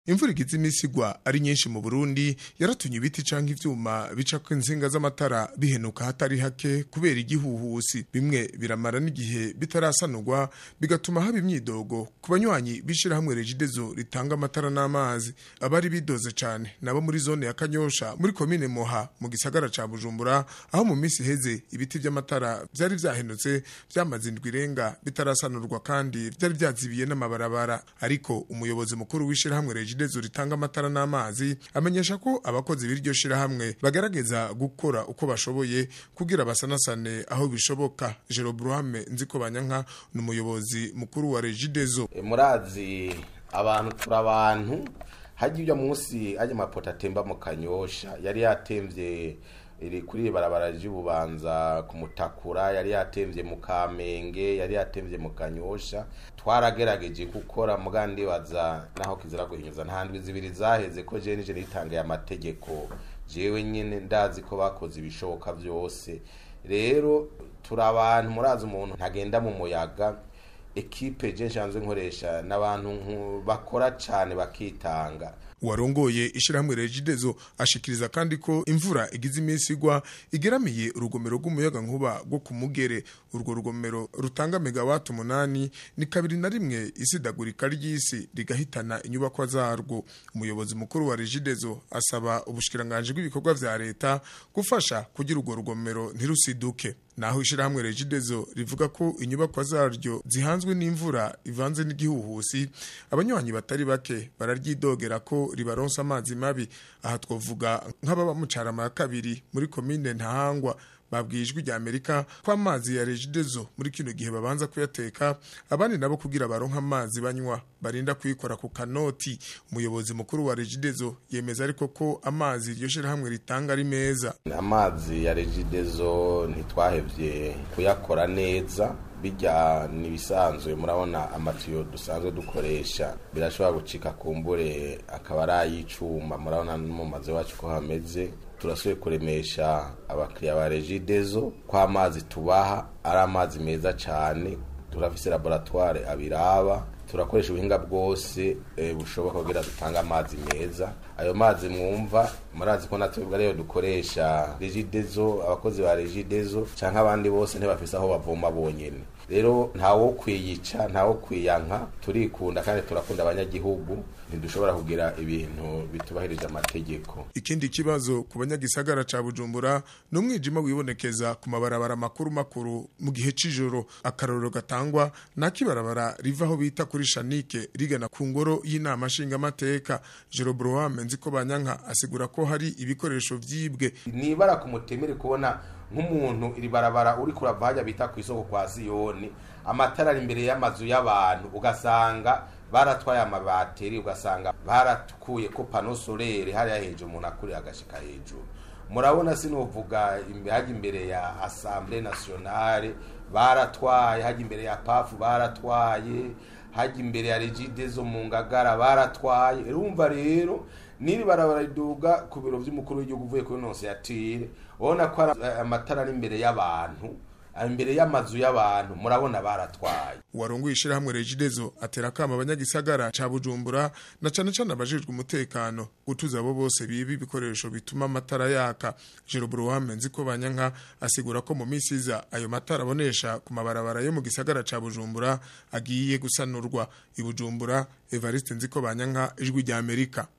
imvura igize imisi igwa ari nyinshi mu burundi yaratumye ibiti canke ivyuma bicako insinga z'amatara bihenuka hatari hake kubera igihuhusi bimwe biramara n'igihe bitarasanurwa bigatuma haba imyidogo ku banywanyi b'ishirahamwe regidezo ritanga amatara n'amazi abari bidoze cane nabo muri zone ya kanyosha muri komine moha mu gisagara ca bujumbura aho mu misi iheze ibiti vy'amatara vyari vyahenutse vyamaze indwi irenga bitarasanurwa kandi vyari vyazibiye n'amabarabara ariko umuyobozi mukuru w'ishirahamwe regidezo ritanga amatara n'amazi amenyesha ko abakozi b'iryo shirahamwe bagerageza gukora uko bashoboye kugira basanasane aho bishoboka Jero Bruhame nziko banyanka ni umuyobozi mukuru wa regidezo murazi abantu turi abantu hajya ujya munsi ajya amapoto atemba mu kanyosha yari yatemvye iri kuri iri barabara ry'ububanza ku mutakura yari yatemvye mu kamenge yari yatemvye mu kanyosha twaragerageje gukora muga ndibaza naho kizira guhinyuza nta ndwi zibiri zaheze ko jewe nije nitangaye amategeko jewe nyene ndazi ko bakoze ibishoboka vyose rero turi abantu murazi umuntu ntagenda mu muyaga ekipe je nshanzwe nkoresha n'abantu nku- bakora cane bakitanga warongoye ishirahamwe regidezo ashikiriza kandi ko imvura igize iminsi igwa igeramiye urugomero rw'umuyaga nkuba rwo ku mugere urwo rugomero rutanga megawati umunani ni kabiri na rimwe isidagurika ry'isi rigahitana inyubakwa zarwo umuyobozi mukuru wa regidezo asaba ubushikiranganji bw'ibikorwa vya leta gufasha kugira urwo rugomero ntirusiduke naho ishirahamwe regidezo rivuga ko inyubakwa zaryo zihanzwe n'imvura ivanze n'igihuhusi abanywanyi batari bake bararyidogera ko ribaronsa amazi mabi aha twavuga nk'ababa mu carama ya kabiri muri komine ntahangwa babwiye ijwi rya amerika ko amazi ya regidezo muri kino gihe babanza kuyateka abandi nabo kugira baronke amazi banywa barinda kuyikora ku kanoti umuyobozi mukuru wa regidezo yemeza ariko ko amazi iryo shirahamwe ritanga ari meza amazi ya regidezo ntitwahevye kuyakora neza bijya nibisanzwe murabona amatiyo dusanzwe dukoresha birashobora gucika kumbure akaba ari ay'icuma murabona no mu mazu iwacu ko hameze turasubiye kuremesha abakiriya ba regidezo ko amazi tubaha ari amazi meza cane turafise laboratoire abiraba turakoresha ubuhinga bwose eh, bushoboka kugira dutange amazi meza ayo mazi mwumva murazi ko natwe rero dukoresha regidezo abakozi ba regidezo canke abandi bose ntibafise aho bavoma bonyene rero ntawo kwiyica ntawo kwiyanka turikunda kandi turakunda abanyagihugu ntidushobora kugira ibintu bitubahirije amategeko ikindi kibazo ku banyagisagara ca bujumbura ni umwijima wibonekeza ku mabarabara makuru makuru mu gihe c'ijoro akarorero gatangwa n'akibarabara riva aho bita kuri shanike rigana ku ngoro y'inama nshingamateka jero brohame nziko banyanka asigura ko hari ibikoresho vyibwe nibara ku mutemere kubona nk'umuntu iri barabara uri kurava hajya bita ku isoko kwa siyoni amatara ari imbere y'amazu y'abantu ugasanga baratwaye amabateri ugasanga baratukuye ko pano solere hariya hejuru umuntu akuriye agashika hejuru murabona sinovuga imbe- hajya imbere ya assemblée nationale baratwaye hajya imbere ya pafu baratwaye hajya imbere ya regidezo mu ngagara baratwaye urumva rero niri barabara riduga ku biro vy'umukuru w'igihugu uvuye kuri nonsiyatire ubona ko ari eh, amatara ari imbere y'abantu ari imbere y'amazu y'abantu murabona baratwaye warongoye ishirahamwe regidezo atera akama abanyagisagara ca bujumbura na cane cane abajejwe umutekano gutuza abo bose biba ibikoresho bituma amatara yaka jero brohame nziko banyanka asigura ko mu misi iza ayo matara abonesha ku mabarabara yo mu gisagara ca bujumbura agiye gusanurwa i bujumbura evariste nziko banyanka ijwi rya amerika